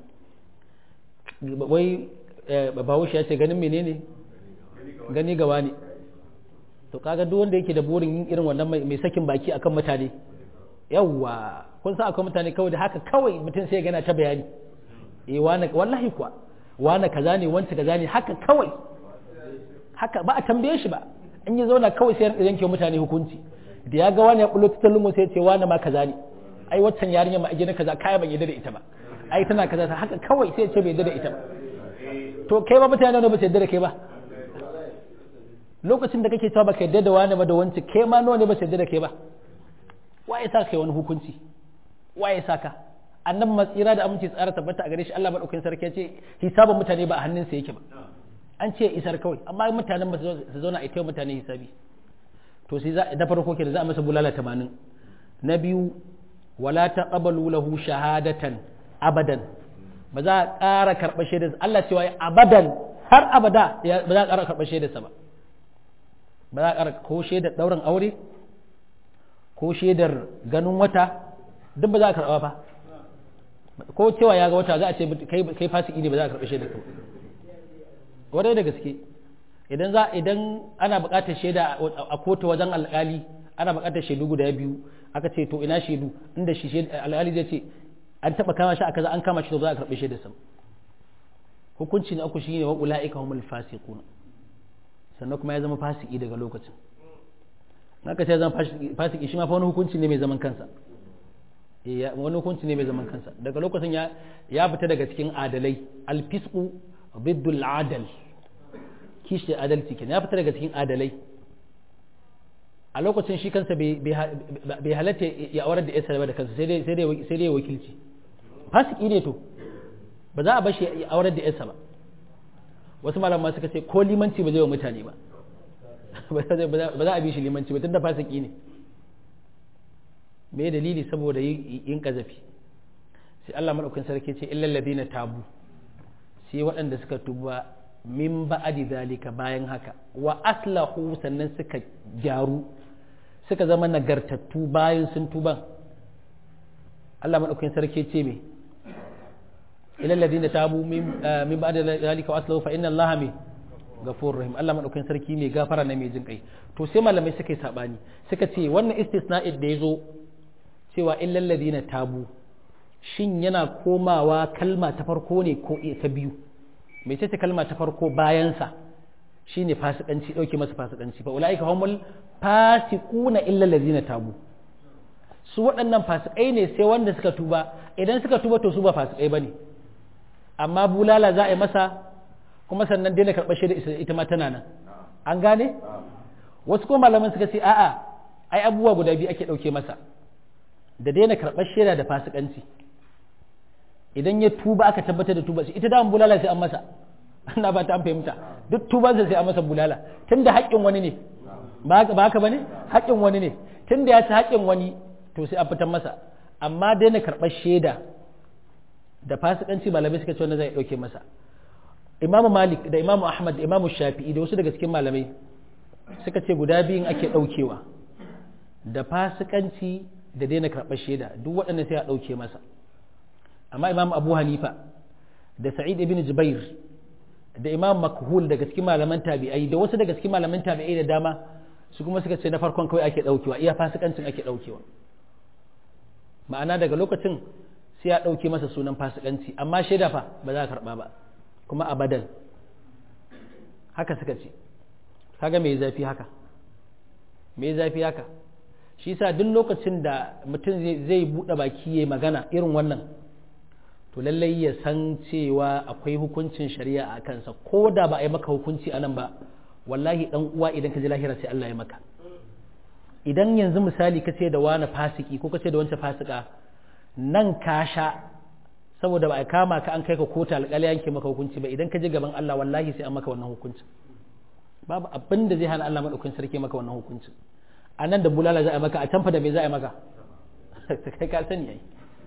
wai bahaushe ya ce ganin menene gani gawa ne to kaga duk wanda yake da burin yin irin wannan mai sakin baki akan mutane yawwa kun san akwai mutane kawai da haka kawai mutum sai gana ta bayani eh wani wallahi kuwa wani kaza ne wanta kaza ne haka kawai haka ba a tambaye shi ba in yi zauna kawai sai ya yanke mutane hukunci da ya ga wani ya bullo ta lungu sai ya ce wani ma kaza ne ai waccan yarinya ma a gina kaza kaya ban yadda da ita ba ai tana kaza haka kawai sai ce bai yarda da ita ba to kai ba mutane ne ba su yarda da kai ba lokacin da kake cewa baka yarda da wani ba da wanci kai ma nawa ne ba su yarda da kai ba waye sa kai wani hukunci waye sa ka annabi matsira da aminci tsara tabbata a gare shi Allah madaukakin sarki ya ce hisabin mutane ba a hannunsa yake ba an ce isar kawai amma mutanen ba su zauna a ita mutane hisabi to sai za da farko ke da za a masa bulala 80 na biyu wala taqabalu lahu shahadatan abadan ba za a ƙara karɓar shaidar Allah cewa abadan har abada ba za a ƙara karɓar shaidarsa ba ba za a ƙara ko shaidar ɗaurin aure ko shaidar ganin wata duk ba za a karɓa fa ko cewa ya ga wata za a ce kai fasiki ne ba za a karɓi shaidar ka wadai da gaske idan za idan ana buƙatar shaida a kotu wajen alƙali ana buƙatar shaidu guda biyu aka ce to ina shaidu inda shi alƙali zai ce an taɓa kama shi a kaza an kama shi to za a karɓi shaidar sa hukunci na uku shine wa ulaika humul fasiqun sannan kuma ya zama fasiki daga lokacin naka ce zama fasiki shi ma fa wani hukunci ne mai zaman kansa wani hukunci ne mai zaman kansa daga lokacin ya ya fita daga cikin adalai alfisqu biddul adal kishi adalci kenan ya fita daga cikin adalai a lokacin shi kansa bai halatta ya aurar da yasa da kansa sai dai sai dai wakilci fasiki ne to ba za a bashi ya aurar da yasa ba wasu malama suka ce ko limanci ba zai wa mutane ba ba za a bi shi limanci ba tunda fasiki ne me dalili saboda yin kazafi sai Allah madaukakin sarki ce illal ladina tabu sai waɗanda suka tuba min ba'adi zalika bayan haka wa aslahu sannan suka gyaru suka zama nagartattu bayan sun tuban Allah madaukakin sarki ce me illal ladina tabu min min ba'di zalika wa aslahu fa inna Allah me gafur rahim Allah madaukakin sarki mai gafara na mai jin kai to sai malamai suka yi sabani suka ce wannan istisna'id da yazo cewa illal ladina tabu shin yana komawa kalma ta farko ne ko ta biyu mai ce kalma ta farko bayansa shine fasikanci dauke masa fasikanci fa ulaika humul fasiquna illa allazina tabu su waɗannan fasikai ne sai wanda suka tuba idan suka tuba to su ba fasikai bane amma bulala za a yi masa kuma sannan daina karɓar shaida ita ma tana nan an gane wasu ko malaman suka ce a'a ai abubuwa guda biyu ake ɗauke masa da daina karɓar shaida da fasikanci idan ya tuba aka tabbatar da tuba ita da bulala sai an masa ana ba ta an fahimta duk tubansa sai an masa bulala tunda haƙƙin wani ne ba haka bane haƙƙin wani ne tunda ya ci haƙƙin wani to sai an fitar masa amma daina karɓar shaida da fasikanci malamai suka ce wanda zai ɗauke masa imamu malik da imamu ahmad da imamu shafi'i da wasu daga cikin malamai suka ce guda biyun ake ɗaukewa da fasikanci da daina karɓar shaida duk waɗannan sai a ɗauke masa amma imam abu hanifa da sa'id ibn jubair da imam makhul daga cikin malaman tabi'ai da wasu daga cikin malaman tabi'ai da dama su kuma suka ce na farkon kawai ake ɗaukewa iya fasikancin ake ɗaukewa ma'ana daga lokacin sai ya ɗauke masa sunan fasikanci amma shaida fa ba za a karɓa ba kuma abadan haka suka ce kaga mai zafi haka mai zafi haka shi sa duk lokacin da mutum zai buɗe baki ya magana irin wannan to lallai ya san cewa akwai hukuncin shari'a a kansa ko da ba a yi maka hukunci anan ba wallahi dan uwa idan ka ji lahira sai Allah ya maka idan yanzu misali ka ce da wani fasiki ko ka ce da wancan fasika nan ka sha saboda ba a kama ka an kai ka kota alƙali yanke maka hukunci ba idan ka je gaban Allah wallahi sai an maka wannan hukuncin babu abin da zai hana Allah madaukakin sarki maka wannan hukuncin a nan da bulala za a maka a can fa da me za a maka kai ka sani yayi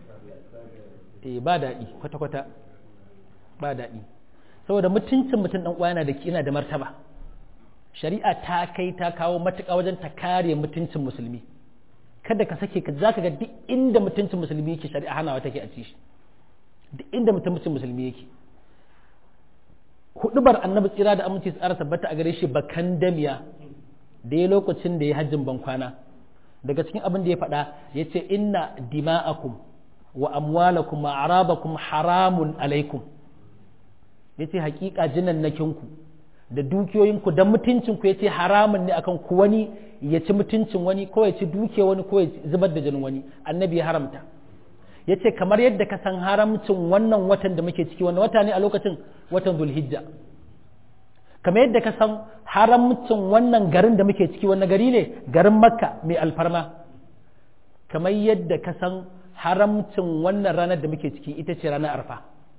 eh ba daɗi kwata kwata ba daɗi saboda mutuncin mutum dan uwa yana da yana da martaba shari'a ta kai ta kawo matuƙa wajen ta kare mutuncin musulmi kada ka sake ka zaka ga duk inda mutuncin musulmi yake shari'a hanawa take a ci shi duk inda mutuncin musulmi yake hudubar annabi tsira da aminci tsara tabbata a gare shi bakan damiya da ya lokacin da ya hajjin bankwana daga cikin abin da ya faɗa ya ce inna dima'akum wa amwalakum wa arabakum haramun alaikum ya ce hakika jinannakinku da dukiyoyinku da mutuncinku ya ce haramun ne akan ku wani ya ci mutuncin wani ko ya ci duke wani ko ya zubar da jinin wani annabi ya haramta ya ce kamar yadda ka san haramcin wannan watan da muke ciki wannan wata ne a lokacin watan zulhijja kamar yadda ka san haramcin wannan garin da muke ciki wannan gari ne garin makka mai alfarma kamar yadda ka san haramcin wannan ranar da muke ciki ita ce ranar arfa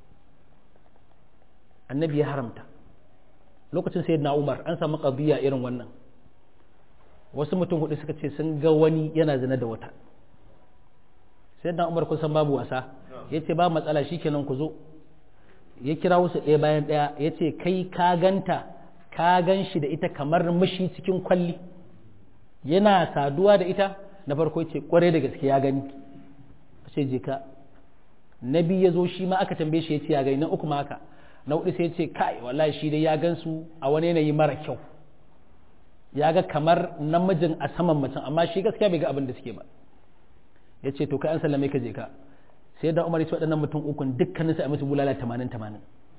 annabi ya haramta lokacin sayyidina umar an samu qadiyya irin wannan wasu mutum hudu suka ce sun ga wani yana zina da wata sayyidina umar kun san babu wasa yace ba matsala shikenan ku zo ya kira wasu ɗaya bayan ɗaya ya ce kai ka ganta ka gan shi da ita kamar mashi cikin kwalli yana saduwa da ita na farko ce kwarai da gaske ya gani sai je ka na biyu ya zo shi ma aka tambaye shi ya ce ya gani na uku ma haka na hudu sai ya ce kai wallahi shi dai ya gan su a wani yanayi mara kyau ya ga kamar namijin a saman mutum amma shi gaskiya bai ga abin da suke ba ya ce to kai an sallame ka je ka sai da umar ya ce waɗannan mutum ukun dukkanin a musu bulala tamanin tamanin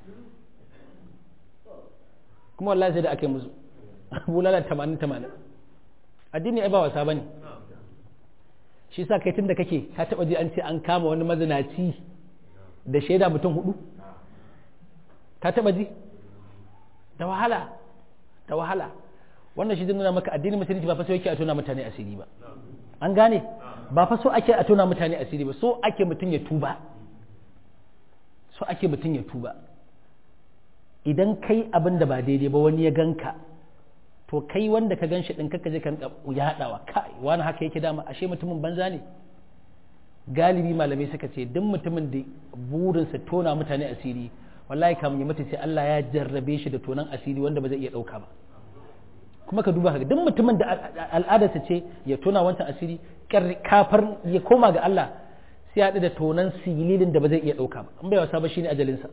kuma wallahi sai da aka yi musu bulala tamanin tamanin addini ai ba wasa bane shi sa kai tun da kake ka taɓa ji an ce an kama wani mazinaci da shaida mutum hudu ka taɓa ji da wahala da wahala wannan shi zai nuna maka addinin musulunci ba fa sai yake a tona mutane asiri ba an gane ba fa so ake a tona mutane asiri ba so ake mutum ya tuba so ake mutum ya tuba idan kai abin da ba daidai ba wani ya ganka to kai wanda ka ganshi din kaka je kan ya hadawa kai wani haka yake dama ashe mutumin banza ne galibi malamai suka ce duk mutumin da burinsa tona mutane asiri wallahi kamun ya mutu sai Allah ya jarrabe shi da tonan asiri wanda ba zai iya dauka ba kuma ka duba haka duk mutumin da al'adarsa ce ya tona wancan asiri kafar ya koma ga Allah sai ya haɗu da tonan sililin da ba zai iya ɗauka ba in bai wasa ba shine ajalinsa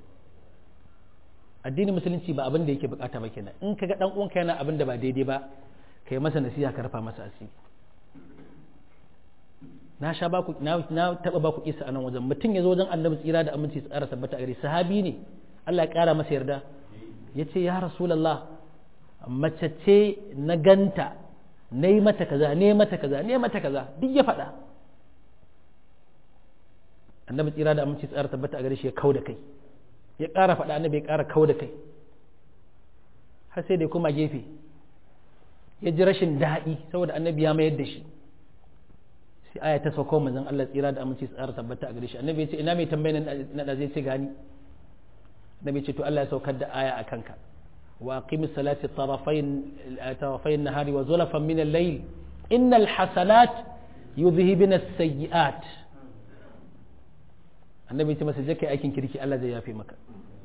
addinin musulunci ba abin da yake bukata ba kenan in kaga dan uwanka yana abin da ba daidai ba ka yi masa nasiha ka rafa masa asiri na sha baku na, na taba baku kisa a nan wajen mutum ya zo wajen annabi tsira da aminci tsara tabbata a gare sahabi ne Allah ya kara masa yarda ya ce ya rasulullah mace ce na ganta na yi mata kaza ne mata kaza ne mata kaza duk ya faɗa annabi tsira da aminci tsara tabbata a gare shi ya kau da kai ya ƙara faɗa annabi ya ƙara kau da kai har sai da ya koma gefe ya ji rashin daɗi saboda annabi ya mayar da shi sai aya ta sauko manzon Allah tsira da aminci tsara tabbata a gare shi annabi ya ce ina mai tambayar na da zai ce gani annabi ya ce to Allah ya saukar da aya a kanka وأقم الصلاة طرفين طرفي النهار وزلفا من الليل إن الحسنات يذهبن السيئات annabi ce masa jaka aikin kirki Allah zai yafe maka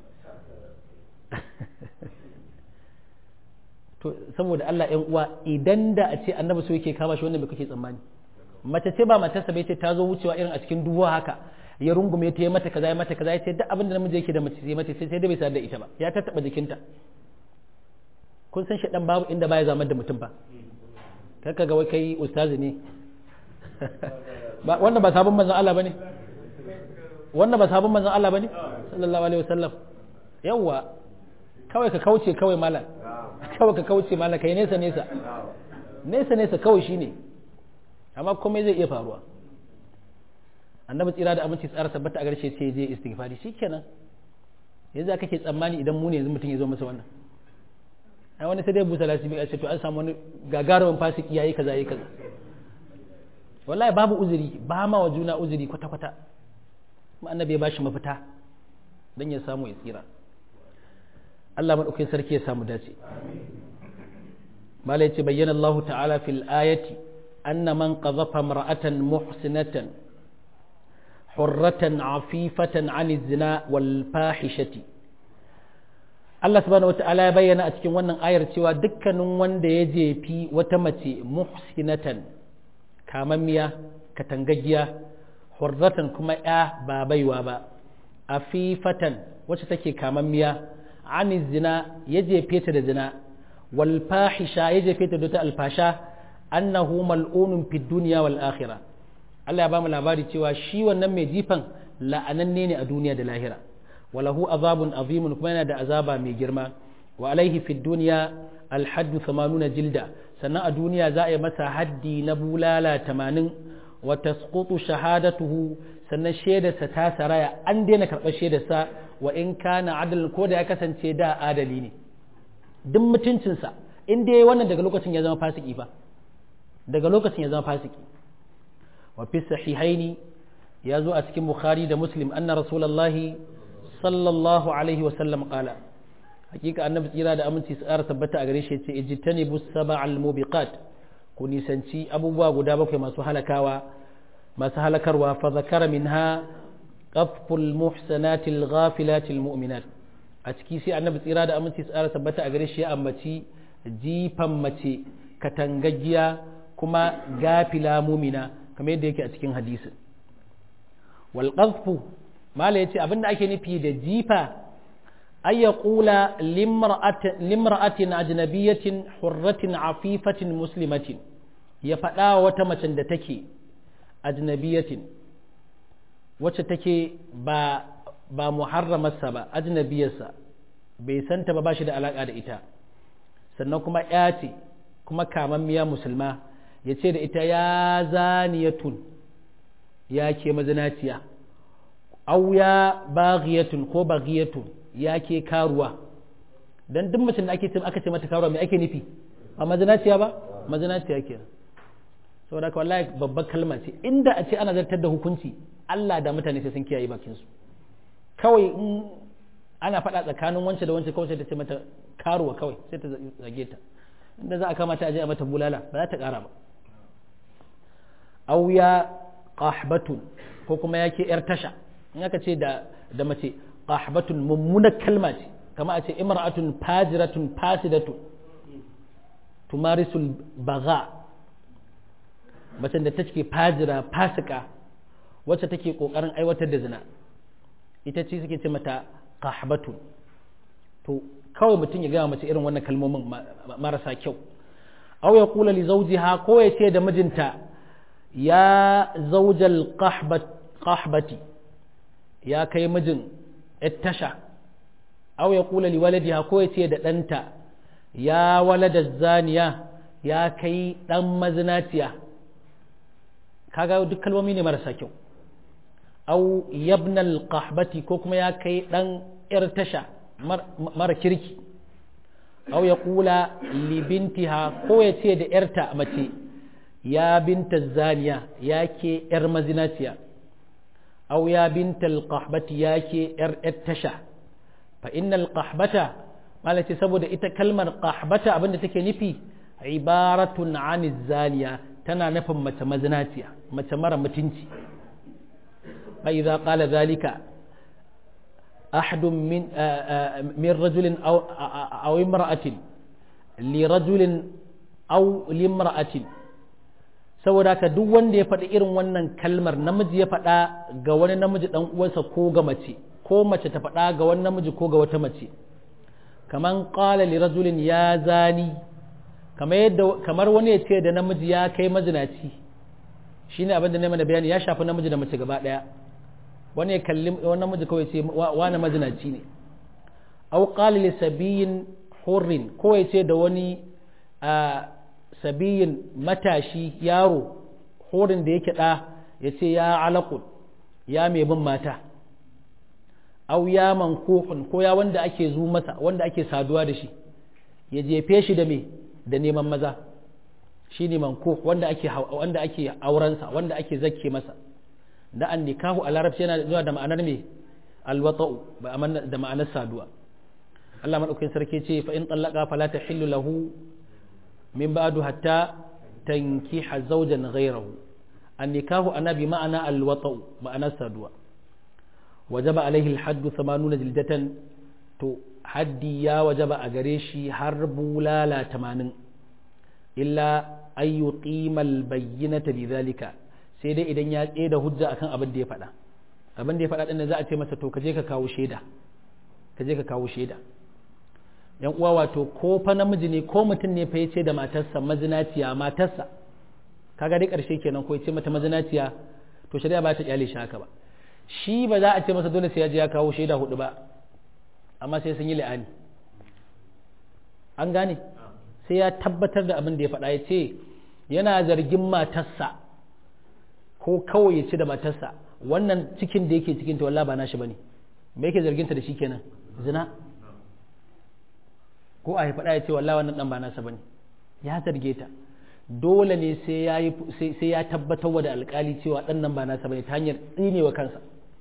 to saboda Allah ‘yan uwa idan da a ce annabi so yake kama shi wannan bai kake tsammani mace ce ba matarsa bai ce ta zo wucewa irin a cikin duwa haka ya rungume ta yi mata kaza ya mata kaza ya ce duk abin da namiji yake da mace sai mata sai da bai sadar da ita ba ya tattaba jikinta kun san shaɗan babu inda baya zamar da mutum ba kaka ga wai kai ustazi ne wannan ba sabon manzon Allah bane wannan ba sabon manzon Allah bane sallallahu alaihi wasallam yawa kawai ka kauce kawai malam kawai ka kauce malam kai nesa nesa nesa nesa kawai shine amma komai zai iya faruwa annabi tsira da aminci tsara tabbata a garshe sai je istighfari shikenan yanzu kake tsammani idan mu ne yanzu mutum ya zo masa wannan ai wani sai dai busa lasibi a ce to an samu wani gagarumin fasiki yayi kaza yayi kaza wallahi babu uzuri ba ma wa juna uzuri kwata kwata kuma annabi ya bashi mafita dan ya samu ya tsira Allah madaukakin sarki ya samu dace malai ce bayyana Allah ta'ala fil ayati anna man qadhafa mar'atan muhsinatan hurratan afifatan 'ani zina wal fahishati Allah subhanahu wata'ala ya bayyana a cikin wannan ayar cewa dukkanin wanda ya jefi wata mace muhsinatan kamammiya katangaggiya hurratan kuma ya ba baiwa ba afifatan wacce take kamammiya ani zina ya jefe ta da zina wal fahisha ya jefe ta da ta alfasha annahu mal'unun fid dunya wal akhirah Allah ya ba mu labari cewa shi wannan mai jifan la'ananne ne a duniya da lahira وله عذاب عظيم كما yana da azaba mai girma wa alaihi fi dunya alhaddu 80 jilda sannan a duniya za a yi masa haddi na bulala 80 wa tasqutu shahadatuhu sannan shaidarsa ta saraya an daina karɓar shaidarsa wa in kana adalin ko da ya kasance da adali ne duk mutuncinsa in dai wannan daga lokacin ya zama fasiki fa daga lokacin ya zama fasiki wa fi sahihaini ya zo a cikin bukhari da muslim anna rasulullahi sallallahu alaihi wa sallam qala hakika annabi tsira da aminci su ƙara tabbata a gare shi yace ijtanibu sab'al mubiqat ku nisanci abubuwa guda bakwai masu halakawa masu halakarwa fa zakara minha qaful muhsanatil ghafilatil mu'minat a ciki sai annabi tsira da aminci su ƙara tabbata a gare shi ya ambaci jifan mace katangaggiya kuma gafila mumina kamar yadda yake a cikin hadisin wal qazfu mala yace abinda ake nufi da jifa ay yaqula limra'atin ajnabiyatin hurratin afifatin muslimatin ya faɗa wata macen da take ajnabiyatin wacce take ba ba muharramarsa ba ajnabiyarsa bai santa ba ba shi da alaka da ita sannan kuma ya ce kuma kamammiya musulma ya ce da ita ya zaniyatun ya ke mazinaciya au ya baghiyatun ko baghiyatun ya ke karuwa dan duk mutum da ake ce aka ce mata karuwa me ake nufi a mazinaciya ba mazinaciya kenan saboda haka wallahi babbar kalma ce inda a ce ana zartar da hukunci Allah da mutane sai sun kiyaye bakin su kawai in ana faɗa tsakanin wance da wance kawai sai ta ce mata karuwa kawai sai ta zage ta inda za a kama ta aje a mata bulala ba za ta ƙara ba auya qahbatun ko kuma yake yar tasha in aka ce da da mace qahbatun mummunar kalma ce kama a ce imra'atun fajiratun fasidatun tumarisul baga macen da take fajira fasika wacce take kokarin aiwatar da zina ita ce suke ce mata qahbatun to kawai mutum ya gaya mace irin wannan kalmomin marasa kyau aw ya kula li zawjiha ko ya ce da mijinta ya zaujal qahbati ya kai mijin tasha aw ya kula li waladiha ko ya ce da ɗanta ya walada zaniya ya kai ɗan mazinaciya kaga duk kalmomi ne marasa kyau au yabnal qahbati ko kuma ya kai ɗan ‘yar tasha mara kirki au ya kula libintiha ko ya ce da ‘yarta mace ya binta zaniya ya ke ‘yar mazinaciya au ya binta alƙahbati ya ke ‘yar ‘yar tasha fa innal qahbata malace saboda ita kalmar qahbata abinda take nufi ibaratun an zaniya tana nufin mace mazinaciya mace mara mutunci fa idza qala zalika أحد من من رجل أو أو امرأة لرجل أو لامرأة saboda ka duk wanda ya faɗi irin wannan kalmar namiji ya faɗa ga wani namiji ɗan uwansa ko ga mace ko mace ta faɗa ga wani namiji ko ga wata mace kaman qala li rajulin ya zani kamar yadda kamar wani ya ce da namiji ya kai mazinaci shine abin da ne mana bayani ya shafi namiji da mace gaba ɗaya wani ya kalli wani namiji kawai ce wani mazinaci ne au qala li sabiyin hurrin ko ya ce da wani sabiyin matashi yaro hurrin da yake da ya ce ya alaqul ya mai bin mata au ya mankuhun ko ya wanda ake zu masa wanda ake saduwa da shi ya jefe shi da me da neman maza shine mankuh wanda ake wanda ake aurensa wanda ake zakke masa da an nikahu a larabci yana zuwa da ma'anar me alwata'u da ma'anar saduwa Allah madaukakin sarki ce fa in tallaqa fala tahillu lahu min ba'du hatta tankiha zawjan ghayrahu an nikahu ana bi ma'ana alwata'u ma'anar saduwa wajaba alaihi alhaddu 80 jildatan to haddi ya wajaba a gare shi har bulala 80 illa ayyuqima albayyinata bidhalika sai dai idan ya tsaye da hujja akan abin da ya faɗa abin da ya faɗa ɗin za a ce masa to kaje ka kawo shaida kaje ka kawo shaida yan uwa wato ko fa namiji ne ko mutum ne fa yace da matarsa mazinaciya matarsa kaga dai ƙarshe kenan ko yace mata mazinaciya to shari'a ba ta kyale shi haka ba shi ba za a ce masa dole sai ya je ya kawo shaida hudu ba amma sai sun yi la'ani an gane sai ya tabbatar da abin da ya faɗa ya ce yana zargin matarsa ko kawai ya ci da matarsa wannan cikin da yake cikin ta wallahi ba nashi bane me yake zargin ta da shi kenan zina ko a faɗa ya ce wallahi wannan dan ba nasa bane ya zarge ta dole ne sai ya sai ya tabbatar wa da alƙali cewa dan nan ba nasa bane ta hanyar tsinewa kansa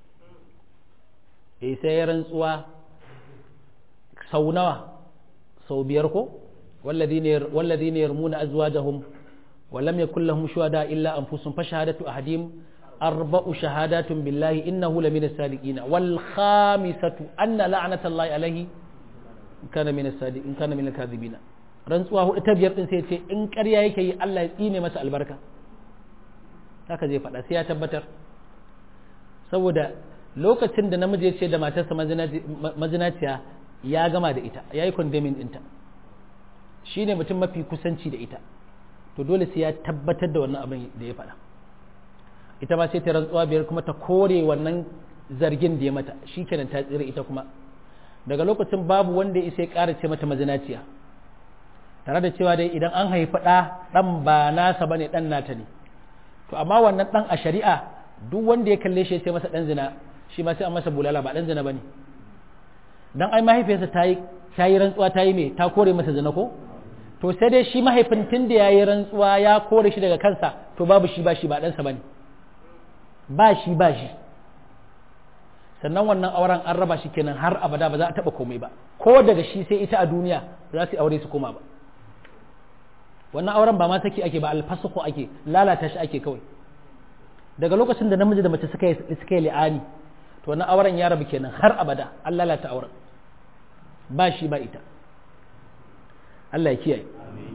eh sai ya rantsuwa sau nawa sau biyar ko والذين يرمون أزواجهم ولم يكن لهم شهداء إلا أنفسهم فشهادة أحدهم أربع شهادات بالله إنه لمن الصادقين والخامسة أن لعنة الله عليه إن كان من الصادق إن كان من الكاذبين rantsuwa hudu ta biyar din sai ya ce in ƙarya yake yi Allah ya tsine masa albarka haka zai faɗa sai ya tabbatar saboda lokacin da namiji ya ce da matarsa mazinaciya ya gama da ita ya yi condemning ɗinta shi ne mutum mafi kusanci da ita to dole sai ya tabbatar da wannan abin da ya faɗa ita ma sai ta rantsuwa biyar kuma ta kore wannan zargin da ya mata shi kenan ta tsira ita kuma daga lokacin babu wanda ya isa ya ƙara ce mata mazinaciya tare da cewa dai idan an haifi ɗa ɗan ba nasa bane ɗan nata ne to amma wannan ɗan a shari'a duk wanda ya kalle shi ya ce masa ɗan zina shi ma sai an masa bulala ba ɗan zina bane dan ai mahaifiyarsa ta yi ta yi rantsuwa ta yi me ta kore masa zina ko to sai dai shi mahaifin tun da ya yi rantsuwa ya kore shi daga kansa to babu shi ba shi ba ɗansa ba ne ba shi ba shi sannan wannan auren an raba shi kenan har abada ba za a taɓa komai ba ko daga shi sai ita a duniya za su aure su koma ba wannan auren ba ma saki ake ba alfasuku ake lalata shi ake kawai daga lokacin da namiji da mace suka yi suka yi li'ani to wannan auren ya rabu kenan har abada an lalata auren ba shi ba ita Allah ya kiyaye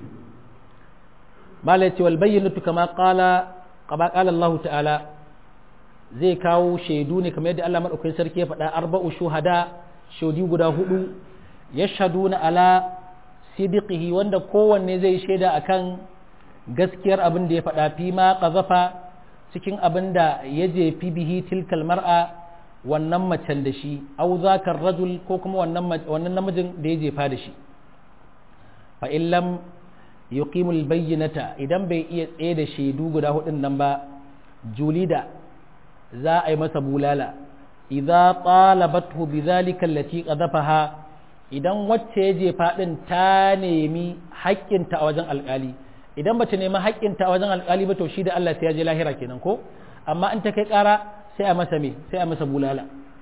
malai ce wal bayyinatu kama qala kama qala Allah ta'ala zai kawo shaidu ne kamar yadda Allah madaukakin sarki ya faɗa arba'u shuhada shaudi guda hudu yashhaduna ala sidiqihi wanda kowanne zai shaida akan gaskiyar abin da ya faɗa fi ma qazafa cikin abin da ya jefi bihi tilkal mar'a wannan macen da shi au zakar rajul ko kuma wannan namijin da ya jefa da shi fa illam yuqimul bayyinata idan bai iya tsaye da shaidu guda hudun nan ba julida za a yi masa bulala idza talabathu bidhalika allati qadhafaha idan wacce ya jefa din ta nemi haƙƙinta a wajen alƙali idan bata nemi haƙƙinta a wajen alƙali ba to shi da Allah sai ya je lahira kenan ko amma in ta kai ƙara sai a masa me sai a masa bulala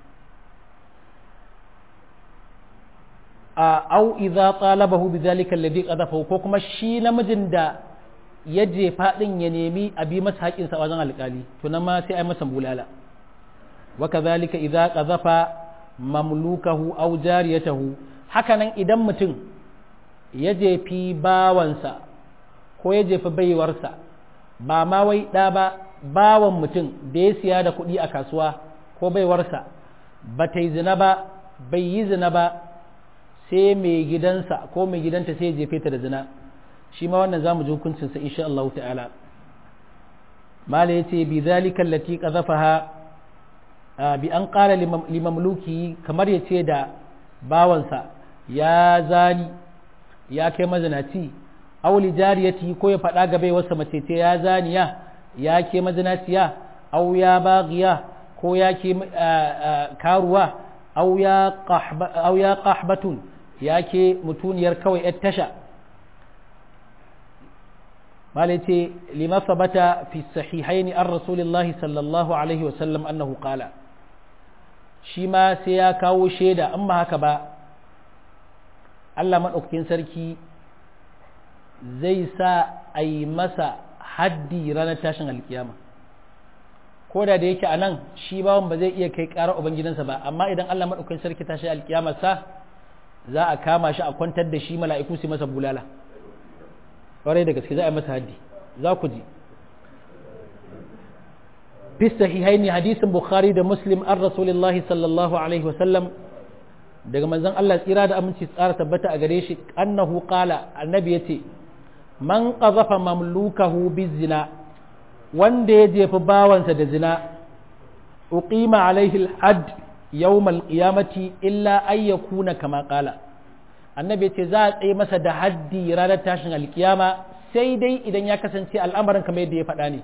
a au idza talabahu bidhalika alladhi qadafahu ko kuma shi namijin da ya jefa din ya nemi a bi masa haƙin sa wajen alƙali to nan ma sai a masa bulala wa kadhalika idza qadafa mamlukahu aw jariyatahu hakanan idan mutum ya jefi bawansa ko ya jefi baiwarsa ba ma wai ɗa ba bawan mutum da ya siya da kuɗi a kasuwa ko baiwarsa ba ta yi zina ba bai yi zina ba sai mai gidansa ko mai gidanta sai ya jefe ta da zina shi ma wannan zamu ji hukuncinsa insha Allah ta'ala mala yace bi zalika allati qadhafaha bi an qala limamluki kamar yace da bawansa ya zani ya kai mazinaci auli jariyati ko ya faɗa ga baiwarsa mace ce ya zaniya ya ke mazinaciya au ya bagiya ko ya ke karuwa au ya ƙahbatun ya ke mutuniyar kawai ‘yar tasha malai ce lima sabata fi sahihaini an rasulillahi sallallahu alaihi wasallam annahu qala shi ma sai ya kawo shaida an ba haka ba Allah maɗaukakin sarki zai sa a yi masa haddi ranar tashin alkiyama ko da da yake a nan shi bawan ba zai iya kai ƙarar ubangidansa ba amma idan Allah maɗaukakin sarki tashi alkiyama sa za a kama shi a kwantar da shi mala'iku su masa bulala ƙwarai da gaske za a yi masa haddi za ku ji fi sahihaini hadisin bukhari da muslim an rasulillahi sallallahu alaihi wasallam daga manzon Allah tsira da aminci tsara tabbata a gare shi annahu qala annabi yace man qazafa mamlukahu bizina wanda ya jefi bawansa da zina uqima alaihi al-hadd yawm al-qiyamati illa ay yakuna kama qala annabi yace za a tsaye masa da haddi ranar tashin alkiyama sai dai idan ya kasance al'amarin kamar yadda ya faɗa ne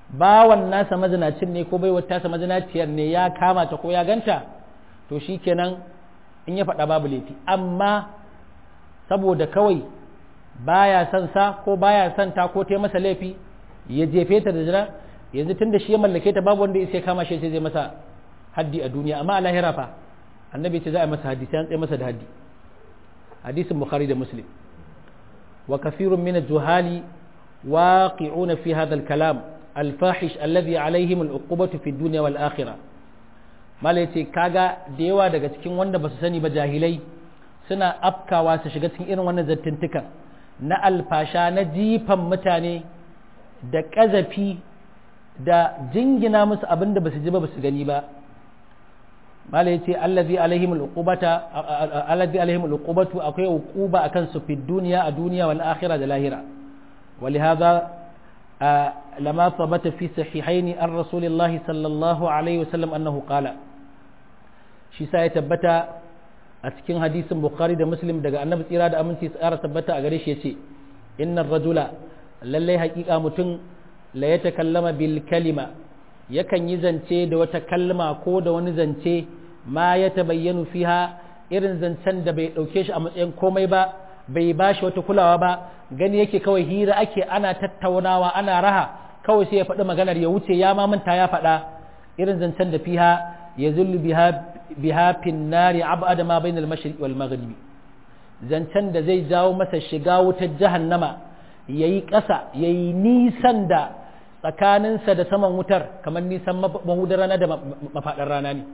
bawan nasa mazinacin ne ko baiwar tasa mazinaciyar ne ya kama ta ko ya ganta to shi kenan in ya faɗa babu laifi amma saboda kawai baya son sa ko baya son ta ko ta masa laifi ya jefe ta da jira yanzu tun da shi ya mallake ta babu wanda ya kama shi sai zai masa haddi a duniya amma a lahira fa annabi ce za a masa haddi sai an tsaye masa da haddi hadisin bukhari da muslim wa kafirun min juhali waqi'una fi hadha al-kalam al-fahish alladhi alaihim al-uqubatu fi dunya wal akhirah mala yace kaga da yawa daga cikin wanda basu sani ba jahilai suna afkawa su shiga cikin irin wannan zattuntukan na alfasha na jifan mutane da ƙazafi da jingina musu abin da basu ji ba basu gani ba mala yace allazi alaihim al'uqubata allazi alaihim al'uqubatu akwai uquba akan su fi duniya a duniya wal akhirah da lahira ولهذا لما ثبت في صحيحين عن رسول الله صلى الله عليه وسلم أنه قال shi sa ya tabbata a cikin hadisin bukhari da muslim daga annabi tsira da aminci tsara tabbata a gare shi yace innar rajula lallai haƙiƙa mutum la ya takallama bil kalima yakan yi zance da wata kalma ko da wani zance ma ya tabayyanu fiha irin zancen da bai ɗauke shi a matsayin komai ba bai ba shi wata kulawa ba gani yake kawai hira ake ana tattaunawa ana raha kawai sai ya faɗi maganar ya wuce ya ma manta ya faɗa irin zancen da fiha ya zullu biha biha fin nari abada ma bainal mashriq wal maghribi zancen da zai jawo masa shiga wutar jahannama yayi ƙasa yayi nisan da tsakaninsa da saman wutar kamar nisan mahudar rana da mafaɗar rana ne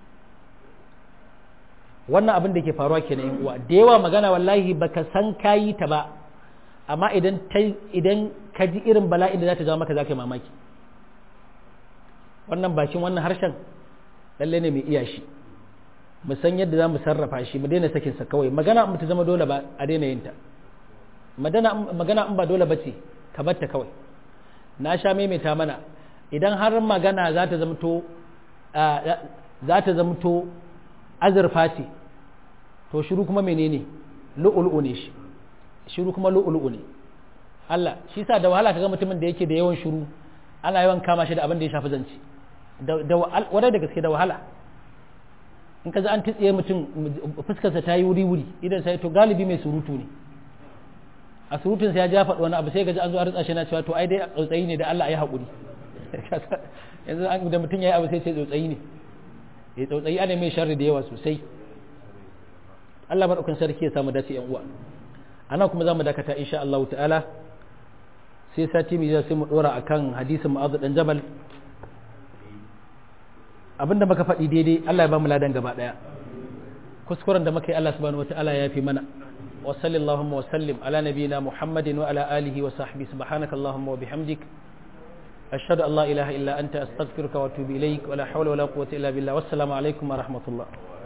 wannan abin da ke faruwa kenan yan uwa da yawa magana wallahi baka san kayi ta ba amma idan idan ka ji irin bala'in da za ta jawo maka za ka yi mamaki wannan bakin wannan harshen lalle ne mai iya shi mu san yadda za mu sarrafa shi mu daina sakin sa kawai magana in ta zama dole ba a daina yin ta magana in ba dole ba ce ka bar ta kawai na sha maimaita mana idan har magana za ta zamto za ta zamto azurfa ce to shiru kuma menene lu'ulu'u ne shi shiru kuma lu'ulu'u ne Allah shi sa da wahala kaga mutumin da yake da yawan shiru ana yawan kama shi da abin da ya shafi zance da wadai da gaske da wahala in ka ji an titsiye mutum fuskarsa ta yi wuri-wuri idan sai to galibi mai surutu ne a surutun sai ya ja faɗi wani abu sai gaji an zo a ritsa shi na cewa to ai dai tsautsayi ne da Allah ya haƙuri yanzu an da mutum ya yi abu sai ce tsautsayi ne ya tsautsayi ana mai sharri da yawa sosai Allah maɗaukan sarki ya samu dace yan uwa ana kuma za mu dakata insha Allah ta'ala sai sati mai sai mu ɗora akan hadisin ma'azu dan jabal abinda muka faɗi daidai Allah ya ba mu ladan gaba ɗaya kuskuren da muka yi Allah subhanahu wataala ya fi mana wa sallallahu wa sallim ala nabiyyina muhammadin wa ala alihi wa sahbihi subhanaka allahumma wa bihamdik ashhadu an la ilaha illa anta astaghfiruka wa atubu ilaik wa la hawla wa la quwwata illa billah wassalamu alaikum wa rahmatullah